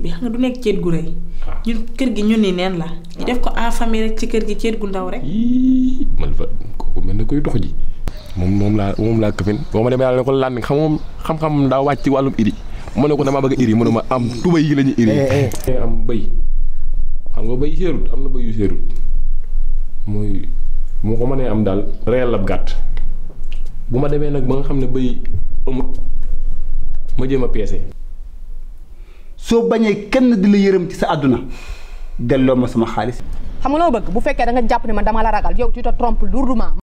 bi xam nga du nekk ceet gu rëy ñun kër gi ñun ni neen la ñu def ko en famille rek ci kër gi ceet gu ndaw rek yii man fa kooku mel na koy dox ji moom moom laa moom laa këfin boo ma demee yàlla ne ko lan xam moom xam-xam daa wàcc ci wàllum iri mu ne ko damaa bëgg iri mu ne ma am tuba yi la ñu iri am bëy xam nga bëy séerut am na bëy yu séerut mooy moo ko mënee am daal reyal ab gàtt bu ma demee nag ba nga xam ne bëy amut ma jéem a peese soo bañee kenn di la yërëm ci sa àdduna delloo ma sama xaalis xam nga loo bëgg bu fekkee da nga jàpp ne man dama la ragal yow tu te trompes lourdement